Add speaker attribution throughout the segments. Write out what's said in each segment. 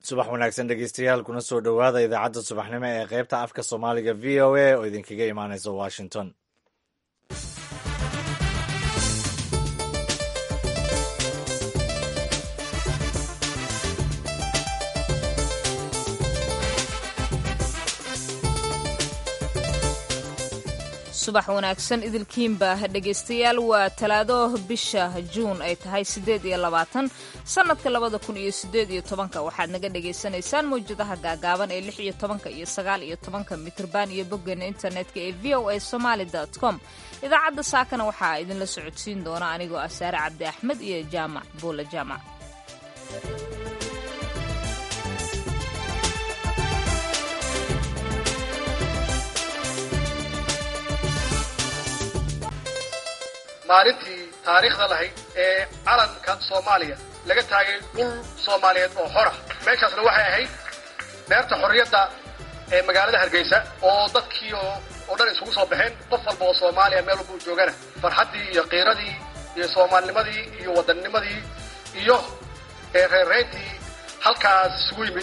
Speaker 1: subax wanaagsan dhegeystayaal kuna soo dhowaada idaacadda subaxnimo ee qaybta afka soomaaliga v o a oo idinkaga imaanaysa washington
Speaker 2: subax wanaagsan idilkiinba dhegaystayaal waa talaado bisha juun ay tahay siddeed iyo labaatan sannadka labada kun iyo siddeed iyo tobanka waxaad naga dhagaysanaysaan mawjadaha gaagaaban ee lix iyo tobanka iyo sagaal iyo tobanka mitrban iyo boggeena internetka ee v o a somaali dot com idaacadda saakana waxaa idinla socodsiin doona anigoo ah saare cabdi axmed iyo jaamac buula jaamac
Speaker 3: maalintii taariikhda lahayd ee calanka soomaaliya laga taagay dhul soomaaliyeed oo xora meeshaasna waxay ahayd beerta xorriyadda ee magaalada hargeysa oo dadkii oo dhan isugu soo baxeen qof walba oo soomaaliya meel walba u joogana farxaddii iyo qiiradii iyo soomaalinimadii iyo waddannimadii iyo reerreyntii halkaas isugu yimid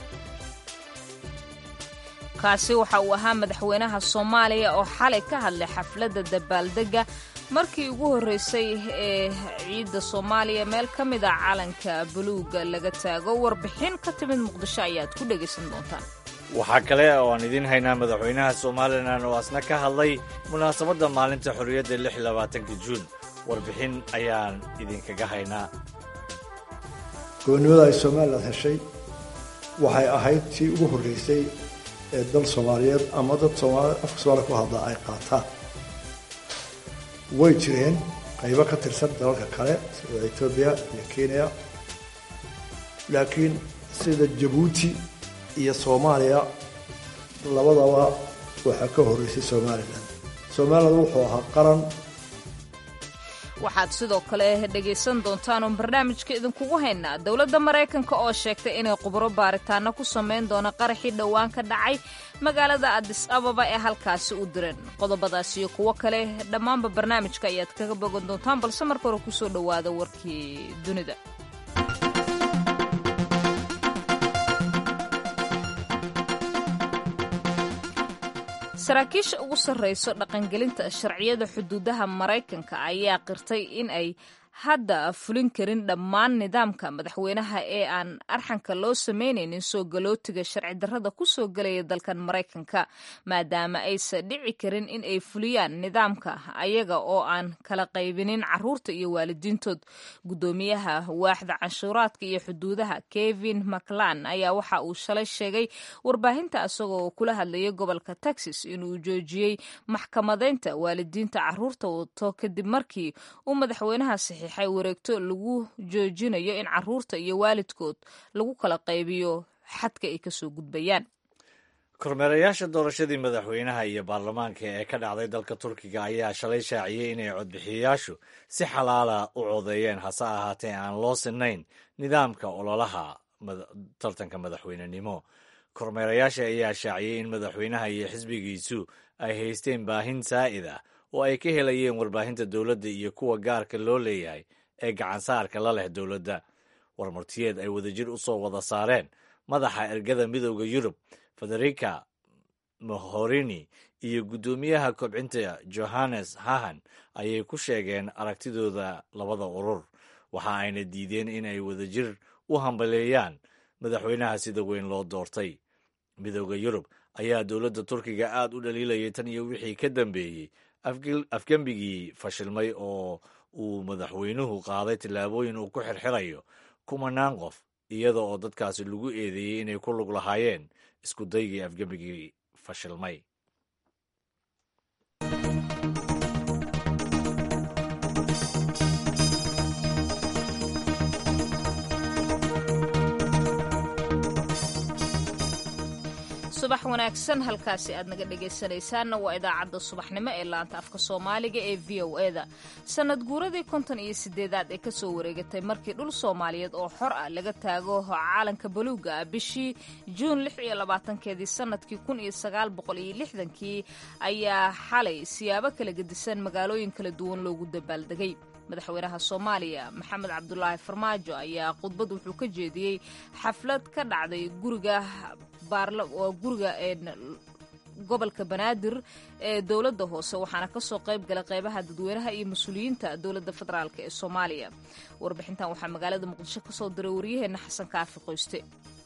Speaker 2: kaasi waxa uu ahaa madaxweynaha soomaaliya oo xalay ka hadlay xafladda dabaaldegga markii ugu horreysay ee ciidda soomaaliya meel ka mid a calanka buluugga laga taago warbixin ka timid muqdisho ayaad ku dhegaysan doontaan
Speaker 1: waxaa kale oo aan idiin haynaa madaxweynaha somalilan oo asna ka hadlay munaasabadda maalinta xorriyadda lix labaatanka juun warbixin ayaan idinkaga haynaa
Speaker 4: gobonnimada ay somalilan heshay waxay ahayd tii ugu horreysay ee dal soomaaliyeed ama dad soomaalid afka soomaliya ku hadla ay qaataan way jireen qaybo ka tirsan dalalka kale sida etoobiya iyo kenya laakiin sida jabuuti iyo soomaaliya labadaba waxaa ka horreysay somalilan somalilan wuxuu ahaa qaran
Speaker 2: waxaad sidoo kale dhegaysan doontaan oon barnaamijka idinkugu haynaa dowladda maraykanka oo sheegtay inay khubro baaritaano ku samayn doono qaraxii dhowaan ka dhacay magaalada adis ababa ee halkaasi u diran qodobadaas iyo kuwo kale dhammaanba barnaamijka ayaad kaga bogan doontaan balse marka hore kusoo dhowaada warkii dunida saraakiisha ugu sarrayso dhaqangelinta sharciyada xuduudaha maraykanka ayaa qirtay in ay hadda fulin karin dhammaan nidaamka madaxweynaha ee aan arxanka loo sameynaynin soo galootiga sharci darrada ku soo gelaya dalkan maraykanka maadaama aysan dhici karin in ay fuliyaan nidaamka ayaga oo aan kala qaybinin caruurta iyo waalidiintood guddoomiyaha waaxda canshuuraadka iyo xuduudaha kevin maclan ayaa waxa uu shalay sheegay warbaahinta isagoo kula hadlayay gobolka texas inuu joojiyey maxkamadeynta waalidiinta caruurta wato kadib markii uu madaxweynaha saxiixay wareegto lagu joojinayo in caruurta iyo waalidkood lagu kala qaybiyo xadka ay kasoo gudbayaan
Speaker 1: kormeerayaasha doorashadii madaxweynaha iyo baarlamaanka ee ka dhacday dalka turkiga ayaa shalay shaaciyey inay codbixiyayaashu si xalaala u codeeyeen hase ahaatee aan loo sinayn nidaamka ololaha tartanka madaxweynenimo kormeerayaasha ayaa shaaciyey in madaxweynaha iyo xisbigiisu ay haysteen baahin saa'id ah oo ay ka helayeen warbaahinta dowladda iyo kuwa gaarka loo leeyahay ee gacansaarka la leh dowladda warmartiyeed ay wadajir u soo wada saareen madaxa ergada midowda yurub federica mohorini iyo guddoomiyaha kobcinta johannes hahan ayay ku sheegeen aragtidooda labada urur waxa ayna diideen inay wadajir u hambaleeyaan madaxweynaha sida weyn loo doortay midowda yurub ayaa dowladda turkiga aad u dhaliilayay tan iyo wixii ka dambeeyey afgembigii fashilmay oo uu madaxweynuhu qaaday tillaabooyin uu ku xirxirayo kumanaan qof iyada oo dadkaasi lagu eedeeyey inay ku lug lahaayeen isku daygii afgembigii fashilmay
Speaker 2: subax wanaagsan halkaasi aad naga dhegaysanaysaanna waa idaacadda subaxnimo ee laanta afka soomaaliga ee v o e da sanad guuradii konton iyo sideedaad ee kasoo wareegatay markii dhul soomaaliyeed oo xor ah laga taago caalanka baluuga ah bishii juun lix iyo labaatankeedii sanadkii kun iyo sagaal boqol iyo lixdankii ayaa xalay siyaabo kala gedisan magaalooyin kala duwan loogu dabaaldegay madaxweynaha soomaaliya maxamed cabdulaahi farmaajo ayaa khudbad wuxuu ka jeediyey xaflad ka dhacday guriga oo guriga gobolka banaadir ee dowladda hoose waxaana kasoo qayb galay qeybaha dadweynaha iyo mas-uuliyiinta dowladda federaalk ee soomaaliya warbixintan waxaa magaalada muqdisho kasoo diray waryaheena xasan kaafi qoyste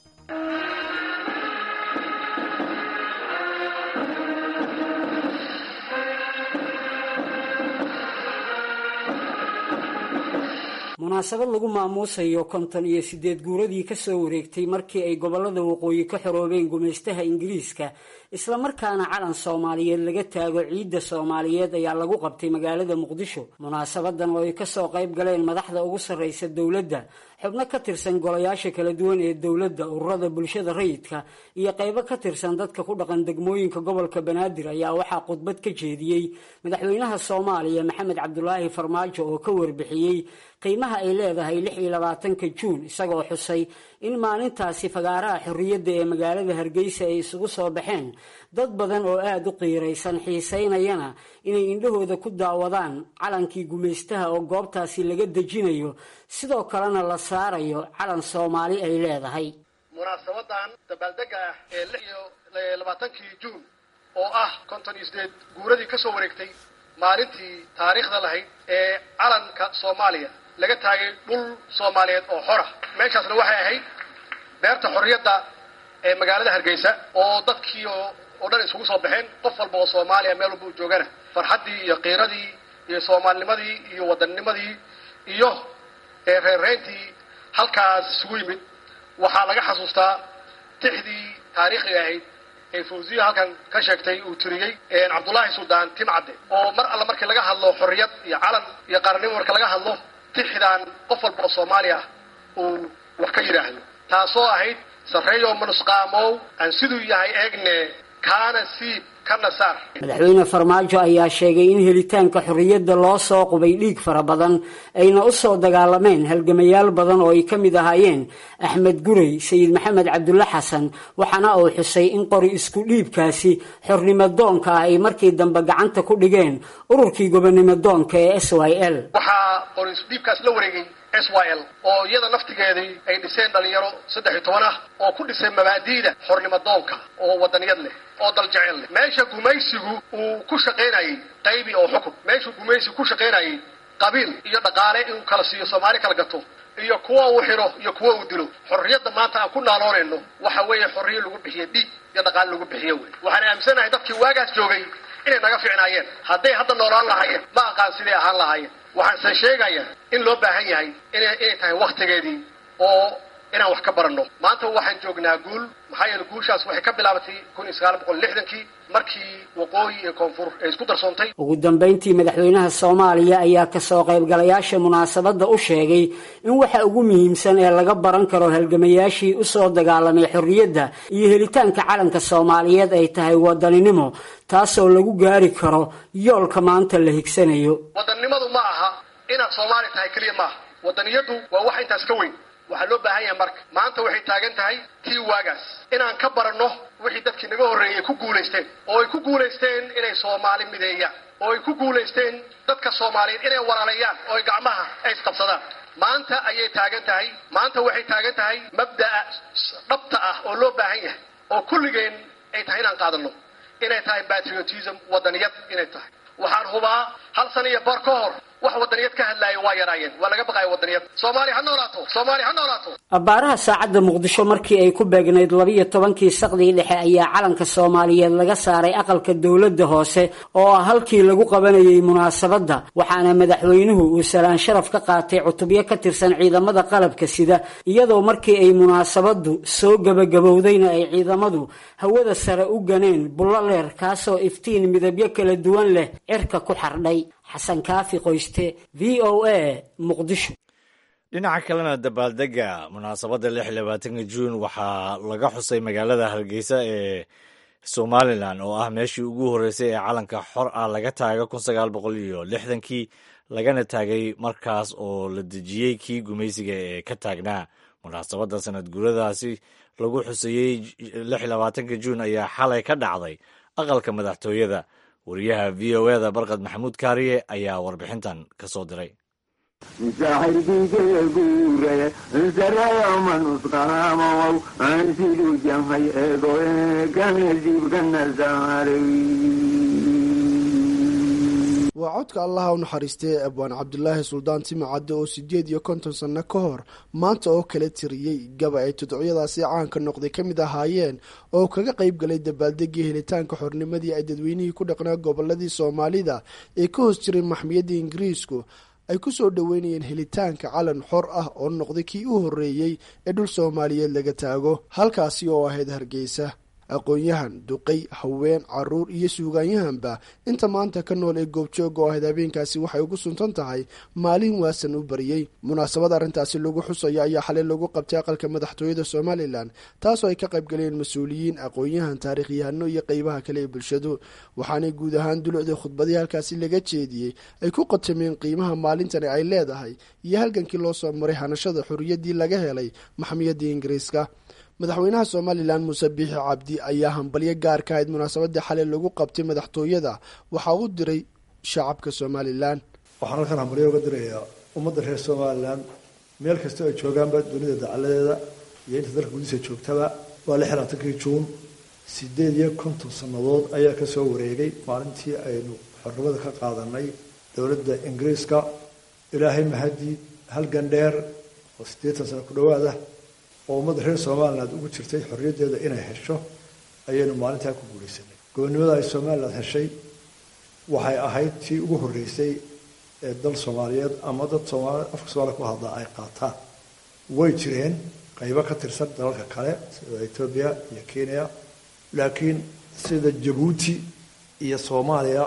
Speaker 5: munaasabad lagu maamuusayo konton iyo sideed guuradii kasoo wareegtay markii ay gobolada waqooyi ka xoroobeen gumaystaha ingiriiska islamarkaana calan soomaaliyeed laga taago ciidda soomaaliyeed ayaa lagu qabtay magaalada muqdisho munaasabadan oo ay kasoo qayb galeen madaxda ugu sarreysa dowladda xubno ka tirsan golayaasha kala duwan ee dowladda ururada bulshada rayidka iyo qaybo ka tirsan dadka ku dhaqan degmooyinka gobolka banaadir ayaa waxaa khudbad ka jeediyey madaxweynaha soomaaliya maxamed cabdulaahi farmaajo oo ka warbixiyey qiimaha ay leedahay lix iyo labaatanka juun isagoo xusay in maalintaasi fagaaraha xorriyadda ee magaalada hargeysa ay isugu soo baxeen dad badan oo aada u qiiraysan xiisaynayana inay indhahooda ku daawadaan calankii gumaystaha oo goobtaasi laga dejinayo sidoo kalena la saarayo calan soomaali ay leedahay
Speaker 3: munaasabadan dabaaldega ah ee lix iyo labaatankii juun oo ah konton iyo sideed guuradii ka soo wareegtay maalintii taariikhda lahayd ee calanka soomaaliya laga taagay dhul soomaaliyeed oo xora meeshaasna waxay ahayd beerta xorriyadda ee magaalada hargeysa oo dadkii oo dhan isugu soo baxeen qof walba oo soomaaliya meel walba u joogana farxaddii iyo qiiradii iyo soomaalinimadii iyo wadanninimadii iyo reerreyntii halkaas isugu yimid waxaa laga xasuustaa tixdii taariikhiga ahayd ee fawziya halkan ka sheegtay uu tiriyey cabdullaahi suldaan timcadde oo mar alla markii laga hadlo xorriyad iyo calan iyo qaranimo marka laga hadlo tixdaan qof walba oo soomaali ah uu wax ka yidhaahdo taasoo ahayd sarreeyo manusqaamow aan siduu yahay eegne kaana siib kana saar
Speaker 5: madaxweyne farmaajo ayaa sheegay in helitaanka xorriyadda loo soo qubay dhiig fara badan ayna u soo dagaalameen halgamayaal badan oo ay ka mid ahaayeen axmed gurey sayid maxamed cabdulle xasan waxaana uu xusay in qori isku dhiibkaasi xornimo doonka ah ay markii dambe gacanta ku dhigeen ururkii gobonimo doonka ee s y l
Speaker 3: waxaa qori isudhiibkaas la wareegay s y l oo iyada naftigeedii ay dhiseen dhalinyaro saddex iyo toban ah oo ku dhisay mabaadi'da xornimo doonka oo wadaniyad leh oo daljecel leh meesha gumaysigu uu ku shaqaynayay qaybi oo xukun meeshuu gumaysigu ku shaqaynayay qabiil iyo dhaqaale inuu kala siiyo soomaali kala gato iyo kuwa uu xidho iyo kuwa uu dilo xorriyadda maanta aan ku naaloonayno waxa weeye xorriyo lagu bixiye dhiig iyo dhaqaale lagu bixiye wey waxaan aaminsanahay dadkii waagaas joogay inay naga ficnaayeen hadday hadda noolaan lahaayeen ma aqaan siday ahaan lahaayeen waxaanse sheegaya in loo baahan yahay inay inay tahay waktigeedii oo inaan wax ka baranno maanta waxaan joognaa guul maxaa yeele guushaas waxay ka bilaabatay kun iyo sagaal boqol lixdankii markii waqooyi iyo koonfur ay isku darsoontay
Speaker 5: ugu dambayntii madaxweynaha soomaaliya ayaa kasoo qaybgalayaasha munaasabadda u sheegay in waxa ugu muhiimsan ee laga baran karo halgamayaashii usoo dagaalamay xorriyadda iyo helitaanka calanka soomaaliyeed ay tahay wadaninimo taasoo lagu gaari karo yoolka maanta la higsanayo
Speaker 3: wadannimadu ma aha inaad soomaali tahay keliya maaha wadaniyadu waa wax intaas ka weyn waxaa loo baahan yahay marka maanta waxay taagan tahay tii waagaas inaan ka baranno wixii dadkii naga horreeyey ay ku guulaysteen oo ay ku guulaysteen inay soomaali mideeyaan oo ay ku guulaysteen dadka soomaaliyeed inay walaaleeyaan oo ay gacmaha ay isqabsadaan maanta ayay taagan tahay maanta waxay taagan tahay mabda'a dhabta ah oo loo baahan yahay oo kulligeen ay tahay inaan qaadanno inay tahay patriotism wadaniyad inay tahay waxaan hubaa hal sana iyo bar ka hor wax wadaniyad ka hadlaaya waa yaraayeen waa laga baqaya wadaniyad soomaaliya ha noolaato soomaaliya ha noolaato
Speaker 5: abbaaraha saacadda muqdisho markii ay ku beegnayd labiyo tobankii saqdii dhexe ayaa calanka soomaaliyeed laga saaray aqalka dowladda hoose oo ah halkii lagu qabanayay munaasabadda waxaana madaxweynuhu uu salaan sharaf ka qaatay cutubyo ka tirsan ciidamada qalabka sida iyadoo markii ay munaasabaddu soo gebagabowdayna ay ciidamadu hawada sare u ganeen bullo leer kaasoo iftiin midabyo kala duwan leh cirka ku xardhay xasan kaafi qoyste v o a muqdisho
Speaker 1: dhinaca kalena dabaaldega munaasabadda lix iyo labaatanka juun waxaa laga xusay magaalada hargeysa ee somalilan oo ah meeshii ugu horreysay ee calanka xor ah laga taaga kun sagaal boqol iyo lixdankii lagana taagay markaas oo la dejiyey kii gumaysiga ee ka taagnaa munaasabadda sanad guuradaasi lagu xuseeyey lix labaatanka juun ayaa xalay ka dhacday aqalka madaxtooyada wariyaha v o eda barkad maxamuud kaariye ayaa warbixintan ka soo diray
Speaker 6: waa codka allaha u naxariistay ee abwaan cabdulaahi suldaan timacadde oo siddeed iyo konton sanno ka hor maanta oo kala tiriyey gaba ay tudcyadaasi caanka noqday ka mid ahaayeen oo kaga qayb galay dabaaldegii helitaanka xornimadii ay dadweynihii ku dhaqnaa goboladii soomaalida ee ka hoos jiray maxmiyadda ingiriisku ay ku soo dhoweynayeen helitaanka calan xor ah oo noqday kii u horreeyey ee dhul soomaaliyeed laga taago halkaasi oo ahayd hargeysa aqoon-yahan duqay haween caruur iyo suugaanyahanba inta maanta ka nool ee goobjooga oo ahayd habeenkaasi waxay ugu suntan tahay maalin waasan u bariyey munaasabad arrintaasi lagu xusayo ayaa xalay lagu qabtay aqalka madaxtooyada somalilan taasoo ay ka qayb galeen mas-uuliyiin aqoon-yahan taariikhyahano iyo qeybaha kale ee bulshadu waxaanay guud ahaan dulucda khudbadii halkaasi laga jeediyey ay ku qatameen qiimaha maalintani ay leedahay iyo halgankii loo soo maray hanashada xorriyaddii laga helay maxmiyadii ingiriiska madaxweynaha somalilan muuse biixi cabdi ayaa hambalyo gaar ka ahayd munaasabadii xalay lagu qabtay madaxtooyada waxaa u diray shacabka somalilan
Speaker 4: waxaan halkan hambalyo uga dirayaa ummadda reer somalilan meel kastoo ay joogaanba dunida dacaladeeda iyo inta dalka gudihiisa joogtaba waa lix labaatankii juun sideed iyo konton sannadood ayaa kasoo wareegay maalintii aynu xornimada ka qaadanay dowladda ingiriiska ilaahay mahadii halgan dheer oo siddeetan sano ku dhowaada oo ummadda reer somaliland ugu jirtay xorriyaddeeda inay hesho ayaynu maalintaa ku guulaysanay gobonnimada ay somaliland heshay waxay ahayd tii ugu horreysay ee dal soomaaliyeed ama dad soomaali afka soomaliya ku hadlaa ay qaataan way jireen qaybo ka tirsan dalalka kale sida etoobiya iyo kenya laakiin sida jabuuti iyo soomaaliya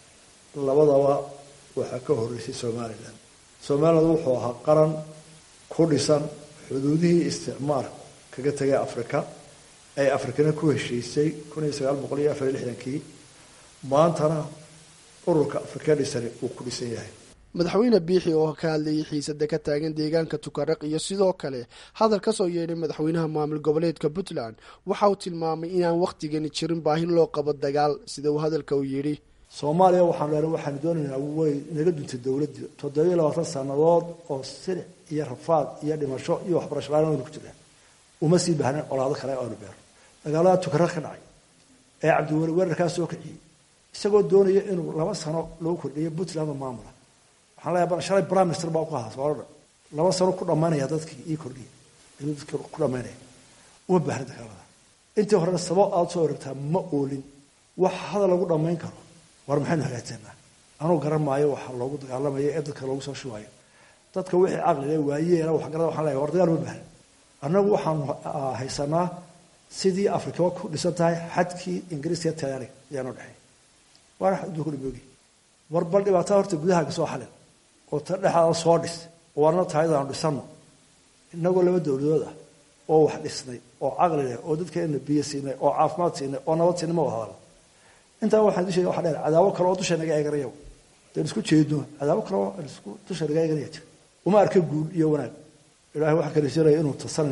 Speaker 4: labadaba waxaa ka horreysay somaliland somaliland wuxuu ahaa qaran ku dhisan xuduudihii isticmaalku kaga tagay afrika ay afrikana ku heshiisay kun iyo sagaal boqol iyo afar iyo lixdankii maantana ururka afrika dhisani uu ku dhisan yahay
Speaker 6: madaxweyne biixi oo ka hadlayay xiisada ka taagan deegaanka tukaraq iyo sidoo kale hadal ka soo yeedhay madaxweynaha maamul goboleedka puntland waxa uu tilmaamay inaan wakhtigani jirin baahi loo qabo dagaal sida uu hadalka u yidhi
Speaker 4: soomaaliya waxaanu leenay waxaanu doonaynaa way naga duntay dowladdii toddobiyo labaatan sannadood oo silic iyo rafaad iyo dhimasho iyo waxbarasho la-aan aynu ku jirnaa uma sii baahnayn colaado kale aynu beerno dagaalada tukaraq ka dhacay ee cabdiweli weerarkaa soo kiciyey isagoo doonaya inuu laba sano lagu kordhiyo puntland oo maamula waxaan leeyahay shalay prime minister baa ku ahaa soomaalida laba sano ku dhammaynaya dadkii ii kordhiya inuu dadkii ku dhammaynaya uma baahna dagaalada intii horena sabab aada soo oragtaa ma oolin wax hadal lagu dhammayn karo war maxaynu hagaajsanaa anuu garan maayo waxa loogu dagaalamayo ee dadka loogu soo shubayo dadka wixii caqli le waayeena waxgarada waxaan leeyahay war dagaal ma baahna annagu waxaanu haysanaa sidii afrika ku dhisan tahay xadkii ingiriiska talyaaniga ayaanoo dhexeey waana adduunka dhimoogi war bal dhibaatada horta gudahaaga soo xalin oo ta dhexaada soo dhis oo warna taayadaanu dhisano inagoo laba dowladood ah oo wax dhisnay oo caqli leh oo dadkeena biyo siinay oo caafimaad siinay oo nabad siinay ma wada hadalno intaa waxaan dusheega waxa dheer cadaabo kale oo dusha naga eeganaya deen isku jeedno cadaabo kale oo isku dusha naga eeganaya jira uma arka guul iyo wanaag ilaahay waxaan ka rajeenaya inuu tasan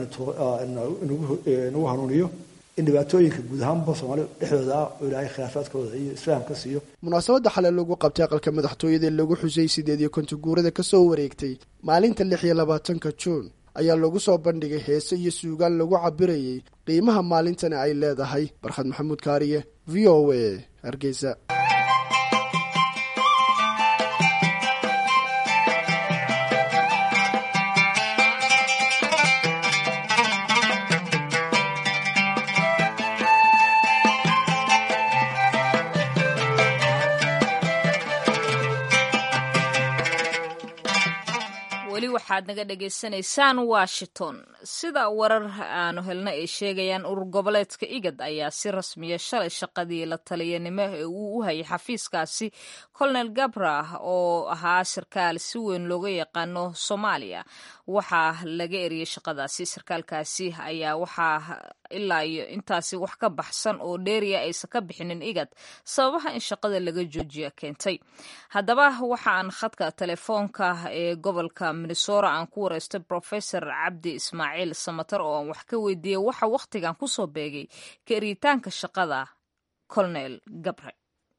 Speaker 4: inagu hanuuniyo in dhibaatooyinka guud ahaanba soomaaliya dhexdooda ah oo ilaahay khilaafaadkooda iyo isfaam ka siiyo
Speaker 6: munaasabadda xalay lagu qabtay aqalka madaxtooyada lagu xusay sideed iyo konton guurada kasoo wareegtay maalinta lix iyo labaatanka juun ayaa lagu soo bandhigay heese iyo suugaan lagu cabirayay qiimaha maalintani ay leedahay barkhad maxamuud kaariye v o a hargeysa
Speaker 2: weli waxaad naga dhagaysanaysaan washington sida warar aanu helna ay sheegayaan urur goboleedka igad ayaa si rasmiya shalay shaqadii la taliyanimo ee uu u hayay xafiiskaasi colonel gabra oo ahaa sarkaal si weyn looga yaqaano soomaaliya waxaa laga eriyey shaqadaasi sarkaalkaasi ayaa waxaa ilaa iyo intaasi wax ka baxsan oo dheeriya aysan ka bixinin igad sababaha in shaqada laga joojiya keentay haddaba waxaan khadka telefoonka ee gobolka minnesora aan ku wareystay professor cabdi ismaaciil samatar oo aan wax ka weydiiyey waxa wakhtigan kusoo beegay ka eritaanka shaqada colonel gabre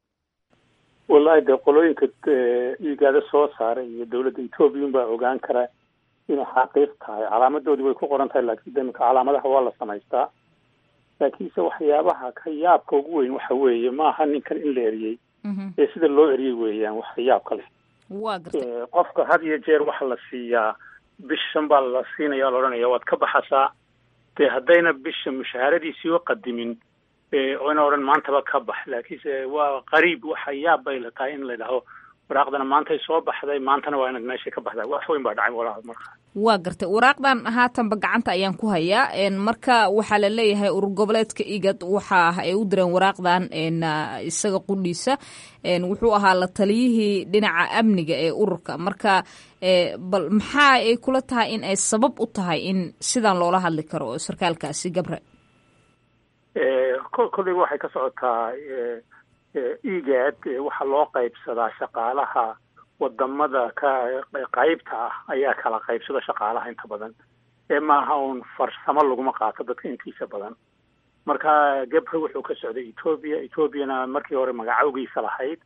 Speaker 7: wallahi dee qolooyinka igaada soo saaray iyo dowladda ethoobiyan baa ogaan karaa inay xaqiiq tahay calaamadoodii way ku qoran tahay laakiin demika calaamadaha waa la samaystaa laakiinse waxyaabaha ka yaabka ugu weyn waxa weeye maaha ninkan in la eriyey ee sida loo eriyey weeyaan wax yaabka leh
Speaker 2: waa gartay
Speaker 7: qofka had iyo jeer waxa la siiyaa bishan baa la siinaya la odhanaya waad ka baxasaa dee haddayna bisha mushaharadiisii u qadimin oyna odhan maantaba ka bax laakiinse waa qariib waxa yaab bay la tahay in la idhaho waraaqdana maantay soo baxday maantana waa inaad meesha ka baxdaa wax weyn baa dhacay walaal marka
Speaker 2: waa gartay waraaqdan haatanba gacanta ayaan ku hayaa marka waxaa la leeyahay urur goboleedka igad waxa ay u direen waraaqdan isaga qudhiisa wuxuu ahaa la taliyihii dhinaca amniga ee ururka marka bal maxaa ay kula tahay in ay sabab u tahay in sidan loola hadli karo sarkaalkaasi gabre
Speaker 7: kolleyba waxay ka socotaa egad waxaa loo qaybsadaa shaqaalaha wadamada ka qaybta ah ayaa kala qaybsada shaqaalaha inta badan ee maaha uun farsamo laguma qaato dadka intiisa badan marka gabre wuxuu ka socday ethoobia ethoobiana markii hore magacawgiisa lahayd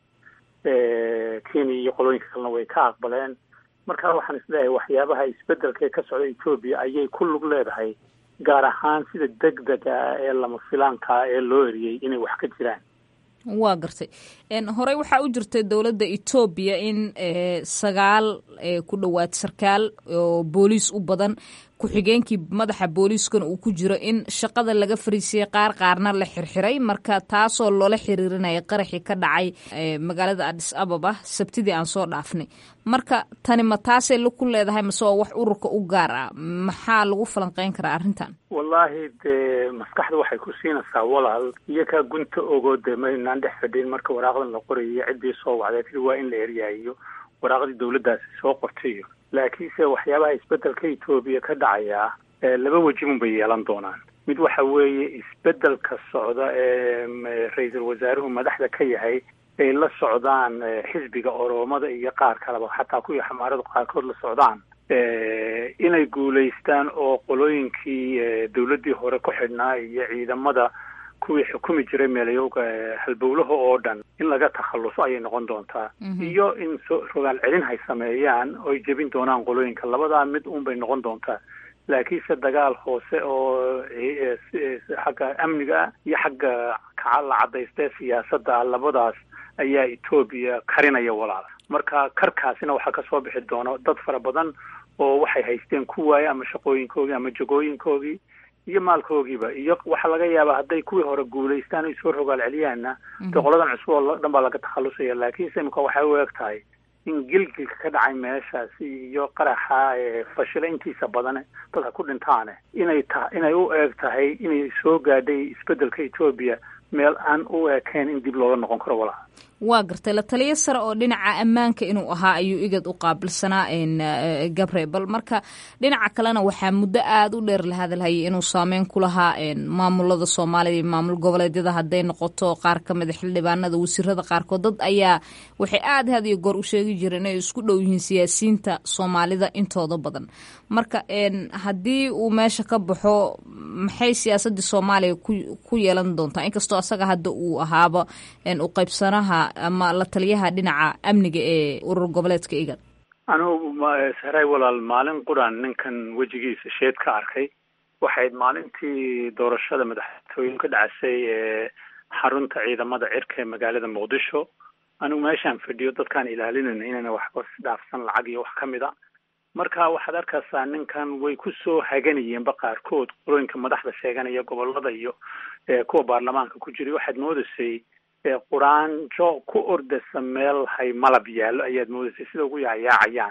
Speaker 7: kenya iyo qolooyinka kalena way ka aqbaleen marka waxaan isleeyahay waxyaabaha isbedelka ee ka socda ethoobiya ayay ku lug leedahay gaar ahaan sida deg dega ah ee lama filaankaa ee loo eriyey inay wax ka jiraan
Speaker 2: waa gartay horey waxaa u jirtay dowladda etoobiya in sagaal ku dhowaad sarkaal oo booliis u badan ku-xigeenkii madaxa booliiskana uu ku jiro in shaqada laga fariisiyey qaar qaarna la xirxiray marka taasoo loola xiriirinaya qaraxii ka dhacay magaalada adis ababa sabtidii aan soo dhaafnay marka tani ma taasay ku leedahay mase waa wax ururka u gaar ah maxaa lagu falanqeyn karaa arrintan
Speaker 7: wallaahi dee maskaxda waxay ku siinaysaa walaal iyo kaa gunta ogo dee maynaan dhex fadhin marka waraaqdan la qorayo ciddii soo wacday tiri waa in la eryaayo waraaqdii dowladdaasi soo qortayo laakiinse waxyaabaha isbedelka etoobiya ka dhacaya laba wejibun bay yeelan doonaan mid waxa weeye isbedelka socda ee ra-iisul wasaaruhu madaxda ka yahay ay la socdaan xisbiga oroomada iyo qaar kaleba xataa kuwii xamaaradu qaarkood la socdaan inay guulaystaan oo qolooyinkii dowladdii hore ku xidhnaa iyo ciidamada kuwii xukumi jiray meelayowga halbowlaha oo dhan in laga takhalluso ayay noqon doontaa iyo in so rogaal celin hay sameeyaan oy jebin doonaan qolooyinka labadaa mid un bay noqon doontaa laakiinse dagaal hoose oo xagga amniga iyo xagga la cadaysta ee siyaasadda ah labadaas ayaa etoobiya karinaya walaal marka karkaasina waxaa kasoo bixi doona dad fara badan oo waxay haysteen ku waaye ama shaqooyinkoogii ama jagooyinkoogii iyo maalkoogiiba iyo waxaa laga yaabaa hadday kuwii hore guulaystaan oy soo rogaal celiyaanna dee qoladan cusub oo dhan baa laga takhalusaya laakiinse imika waxay u eg tahay in gilgilka ka dhacay meeshaasi iyo qaraxa fashila intiisa badan dadka ku dhintaane inay ta inay u eeg tahay inay soo gaadhay isbedelka etoobiya meel aan u ekayn in dib looga noqon karo walaha
Speaker 2: waa gartay la taliyo sare oo dhinaca ammaanka inuu ahaa ayuu igad u qaabilsanaa gabre bal marka dhinaca kalena waxaa muddo aada u dheer la hadalhayay inuu saameyn ku lahaa maamulada soomaaliya iyo maamul goboleedyada hadday noqoto qaar ka mida xildhibaanada wasiirada qaarkood dad ayaa waxay aada had iyo goor u sheegi jireen inay isku dhow yihiin siyaasiyiinta soomaalida intooda badan marka haddii uu meesha ka baxo maxay siyaasadii soomaaliya ku yeelan doontaa inkastoo asaga hadda uu ahaaba u qaybsanaha ama la taliyaha dhinaca amniga ee urur goboleedka igad
Speaker 7: anugu sahray walaal maalin quran ninkan wejigiisa sheed ka arkay waxayd maalintii doorashada madaxtooyin ka dhacasay ee xarunta ciidamada cirka ee magaalada muqdisho anigu meeshaan fadhiyo dadkaan ilaalinayna inayna waxba dhaafsan lacag iyo wax ka mid a marka waxaad arkaysaa ninkan way ku soo haganayeenba qaarkood qolooyinka madaxda sheeganaya gobolada iyo kuwa baarlamaanka ku jiray waxaad moodaysay quraanjo ku ordasa meel hay malab yaallo ayaad moodaysay sida ugu yaayaacayaan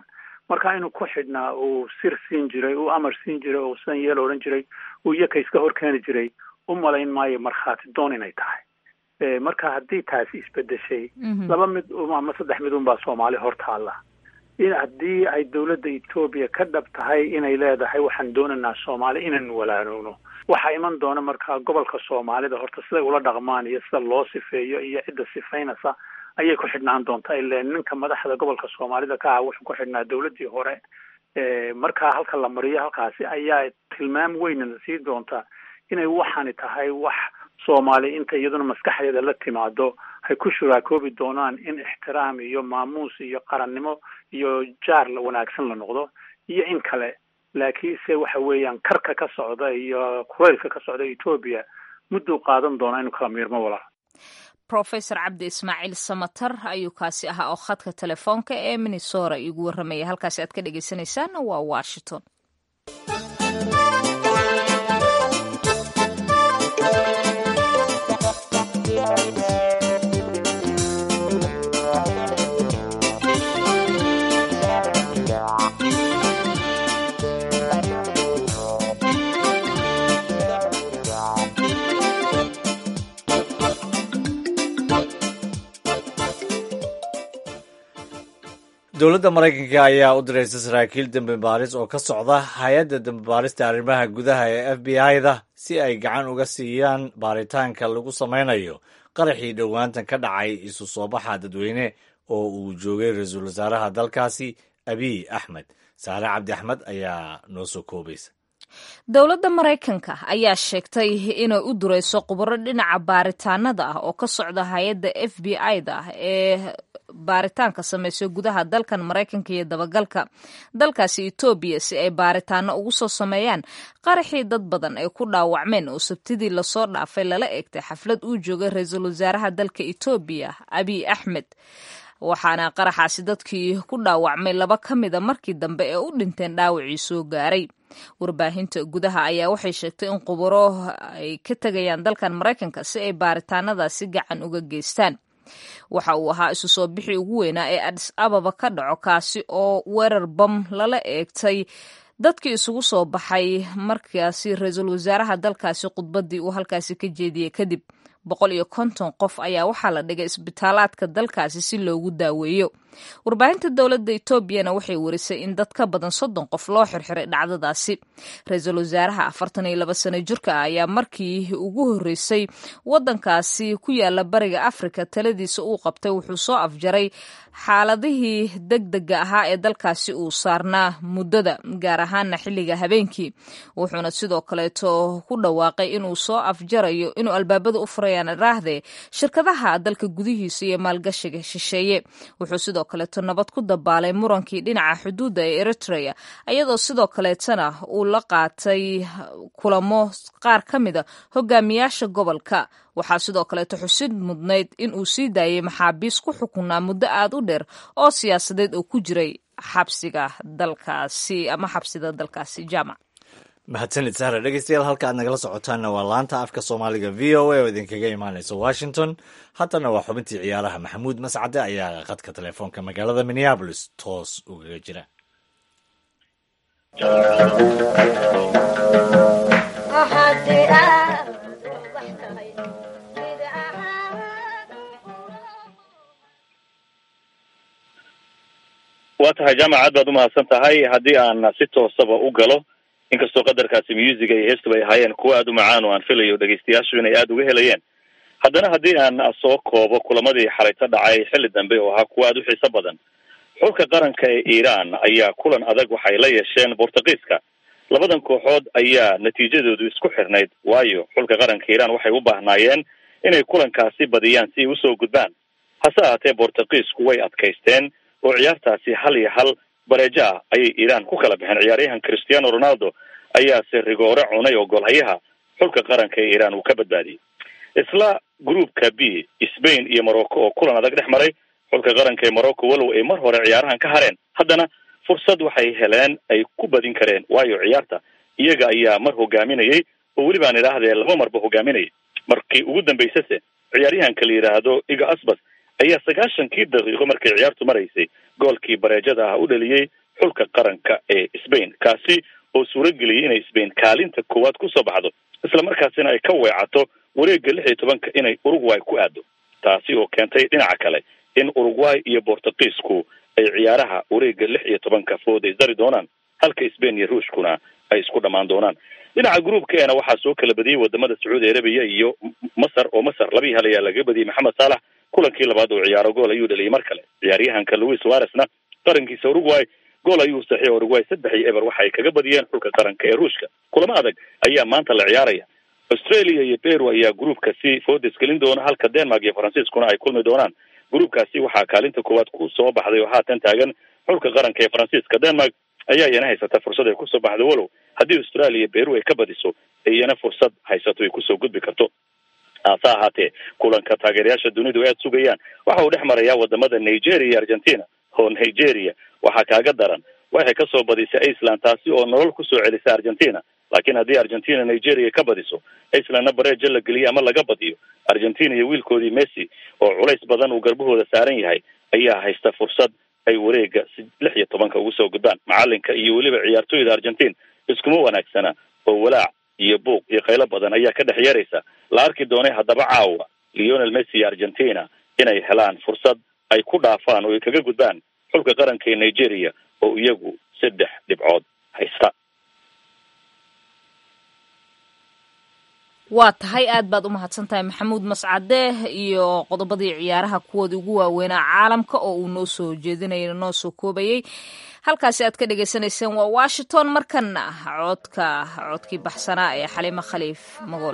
Speaker 7: marka inuu ku xidhnaa uu sir siin jiray uu amar siin jiray oo san yeel odhan jiray uu iyaka iska horkeeni jiray u malayn maayo markhaati doon inay tahay marka haddii taasi isbedeshay laba mid ama saddex mid unbaa soomaali hortaalla in haddii ay dowladda etoobiya ka dhab tahay inay leedahay waxaan doonaynaa soomaali inaan walaanowno waxaa iman doona markaa gobolka soomaalida horta siday ula dhaqmaan iyo sida loo sifeeyo iyo cidda sifaynaysa ayay ku xidhnaan doontaa ile ninka madaxda gobolka soomaalida ka ah wuxuu ku xidhnaa dowladdii hore markaa halka la mariyo halkaasi ayaa tilmaam weynana sii doontaa inay waxaani tahay wax soomaali inta iyaduna maskaxdeeda la timaado hay ku shuraakoobi doonaan in ixtiraam iyo maamuus iyo qarannimo iyo jaar wanaagsan la noqdo iyo in kale laakiinse waxa weeyaan karka ka socda iyo kulaylka ka socda etoobiya mudduu qaadan doonaa inuu kala miirmo walaa
Speaker 2: rofesor cabdi ismaaciil samatar ayuu kaasi ahaa oo khadka telefoonka ee minnesora iigu warramaya halkaasi aad ka dhegeysaneysaan waa washington
Speaker 1: dowladda maraykanka ayaa u diraysa saraakiil dembi baaris oo ka socda hay-adda dembi baarista arrimaha gudaha ee f b i-da si ay gacan uga siiyaan baaritaanka lagu sameynayo qaraxii dhowaantan ka dhacay isu soo baxa dadweyne oo uu joogay ra-iisul wasaaraha dalkaasi abiy axmed saare cabdi axmed ayaa noo soo koobaysa
Speaker 2: dowladda maraykanka ayaa sheegtay inay u durayso khubaro dhinaca baaritaanada ah oo ka socda hay-adda f b i-da ee baaritaanka samayso gudaha dalkan maraykanka iyo dabagalka dalkaasi etoobiya si ay baaritaano ugu soo sameeyaan qaraxii dad badan ay ku dhaawacmeen oo sabtidii lasoo dhaafay lala eegtay xaflad uu joogay ra-iisul wasaaraha dalka etoobiya abiy axmed waxaana qaraxaasi dadkii ku dhaawacmay laba ka mida markii dambe ee u dhinteen dhaawacii soo gaaray warbaahinta gudaha ayaa waxay sheegtay in khubaro ay ka tegayaan dalkan maraykanka si ay baaritaanadaasi gacan uga geystaan waxa uu ahaa isu soo bixii ugu weynaa ee adis ababa ka dhaco kaasi oo weerar bam lala eegtay dadkii isugu soo baxay markaasi ra-iisul wasaaraha dalkaasi khudbaddii uu halkaasi ka jeediyey kadib boqol iyo konton qof ayaa waxaa la dhigay isbitaalaadka dalkaasi si loogu daaweeyo warbaahinta dowladda etoobiyana waxay warisay in dad ka badan soddon qof loo xirxiray dhacdadaasi ra-iisul wasaaraha afartan iyo laba sano jirka ah ayaa markii ugu horreysay waddankaasi ku yaala bariga afrika taladiisa uu qabtay wuxuu soo afjaray xaaladihii deg dega ahaa ee dalkaasi uu saarnaa muddada gaar ahaana xilliga habeenkii wuxuuna sidoo kaleeto ku dhawaaqay inuu soo afjarayo inuu albaabada u furayaan raahde shirkadaha dalka gudihiisa iyo maalgashiga shisheeye wuxuu sidoo kaleeto nabad ku dabaalay murankii dhinaca xuduudda ee eritrea iyadoo sidoo kaleetana uu la qaatay kulamo qaar ka mida hogaamiyaasha gobolka waxaa sidoo kaleeto xusid mudnayd in uu sii daayay maxaabiis ku xukunaa muddo aad u dheer oo siyaasadeed oo ku jiray xabsiga dalkaasi ama xabsida dalkaasi jaamac
Speaker 1: mahadsanid sahra dhegeystayaal halka aad nagala socotaanna waa laanta afka soomaaliga v o a oo idinkaga imaaneysa washington haddana waa xubintii ciyaaraha maxamuud mascade ayaa khadka telefoonka magaalada minneabolis toos ugaga jira
Speaker 8: waa tahay jaamac aad baad umahadsan tahay haddii aan si toosaba u galo inkastoo qadarkaasi musiga iyo heestuba ay ahaayeen kuwa aada u macaan oo aan filayo dhegeystayaashu inay aada uga helayeen haddana haddii aan soo koobo kulamadii xalayto dhacay xilli dambe oo ahaa kuwa aada u xiiso badan xulka qaranka ee iiraan ayaa kulan adag waxay la yeesheen bortugiiska labadan kooxood ayaa natiijadoodu isku xirnayd waayo xulka qaranka iiraan waxay u baahnaayeen inay kulankaasi badiyaan si ay usoo gudbaan hase ahaatee bortugiisku way adkaysteen oo ciyaartaasi hal iyo hal bareejo ah ayay iiraan ku kala baxeen ciyaaryahan cristiano ronaldo ayaase rigoore cunay oo golhayaha xulka qaranka ee iiraan uu ka badbaadiyey isla groupka b spain iyo morocco oo kulan adag dhex maray xulka qaranka ee morocco walow ay mar hore ciyaarahan ka hareen haddana fursad waxay heleen ay ku badin kareen waayo ciyaarta iyaga ayaa mar hogaaminayay oo weli baan idhaahdee laba marba hogaaminayay markii ugu dambaysase ciyaaryahanka la yidhaahdo iga asbas ayaa sagaashankii daqiiqo markay ciyaartu maraysay goolkii bareejada ah u dhaliyey xulka qaranka ee sbain kaasi oo suurageliyay inay sbain kaalinta koowaad kusoo baxdo isla markaasina ay ka weecato wareega lix iyo tobanka inay uruguay ku aado taasi oo keentay dhinaca kale in uruguay iyo bortugiisku ay ciyaaraha wareega lix iyo tobanka food ay dari doonaan halka sbain iyo ruushkuna ay isku dhammaan doonaan dhinaca groupkeena waxaa soo kala badiyey wadamada sacuudi arabiya iyo masar oo masar labii hal ayaa laga badiyey maxamed saalax kulankii labaad oo ciyaaro gool ayuu dhaliyay mar kale ciyaaryahanka louis suaresna qarankiisa uruguay gool ayuu saxiix uruguay saddex iyo eber waxay kaga badiyeen xulka qaranka ee ruushka kulamo adag ayaa maanta la ciyaaraya australia iyo peru ayaa groupkasi foodes gelin doona halka denmark iyo faransiiskuna ay kulmi doonaan groupkaasi waxaa kaalinta koowaad ku soo baxday oo haatan taagan xulka qaranka ee faransiiska denmark ayaa iyana haysata fursad ay kusoo baxdo walow haddii australia peru ay ka badiso iyana fursad haysato ay kusoo gudbi karto hase ahaatee kulanka taageerayaasha dunidu aad sugayaan waxa uu dhex marayaa wadamada nigeria iyo argentina oo nigeria waxaa kaaga daran waxay kasoo badisay iceland taasi oo nolol kusoo celisa argentina laakiin haddii argentina nigeria ka badiso icelandna bareeja la geliyo ama laga badiyo argentina iyo wiilkoodii messi oo culays badan uu garbahooda saaran yahay ayaa haysta fursad ay wareega lix iyo tobanka ugu soo gudbaan macalinka iyo weliba ciyaartooyda argentin iskuma wanaagsana oo walaac iyo buuq iyo qaylo badan ayaa ka dhex yeeraysa la arki doonay haddaba caawa leonel messi iyo argentina inay helaan fursad ay ku dhaafaan oo ay kaga gudbaan xulka qaranka ee nigeria oo iyagu saddex dhibcood haysta
Speaker 2: waa tahay aad baad u mahadsan tahay maxamuud mascade iyo qodobadii ciyaaraha kuwoodii ugu waaweynaa caalamka oo uu noo soo jeedinaya noo soo koobayey halkaasi aad ka dhagaysanayseen waa washington markana codka codkii baxsanaa ee xaliimo khaliif magool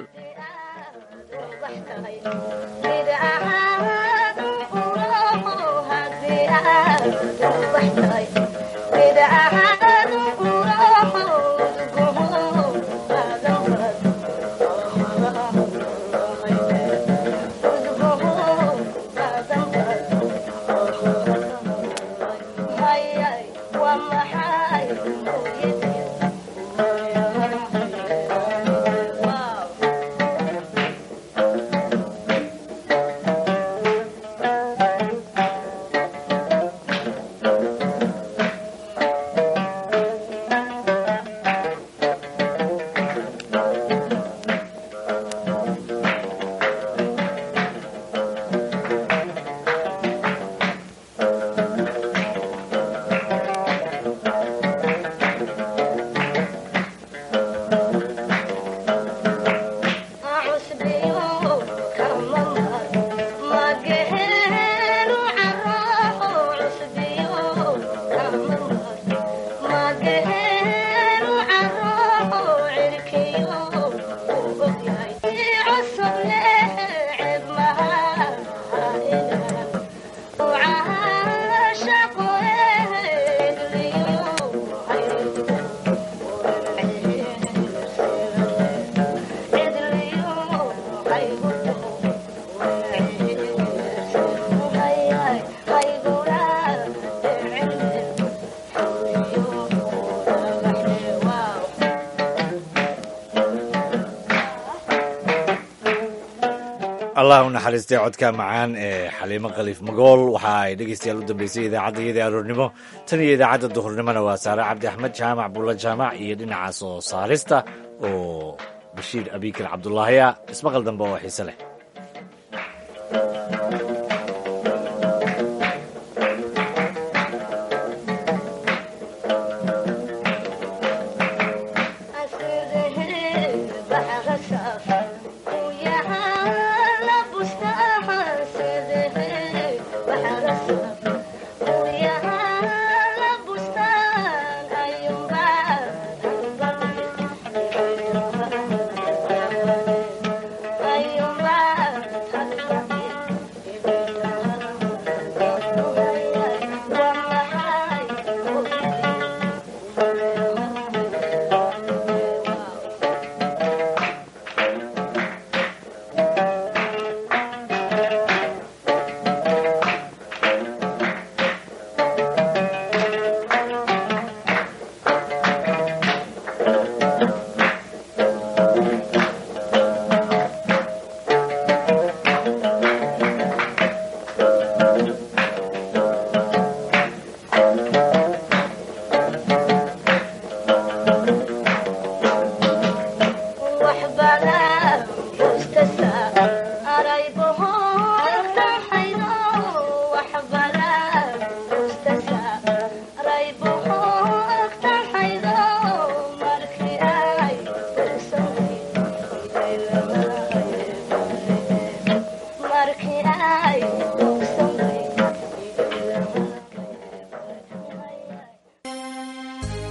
Speaker 1: allah u naxariistay codka macaan ee xaliimo khaliif magool waxa ay dhegeystayaal u dambeysay idaacadda iyada aroornimo tan iyo idaacadda duhurnimona waa saare cabdi axmed jaamac bulla jaamac iyo dhinaca soo saarista oo bashiir abiikar cabdulaahiya ismaqal dambe oo xiise leh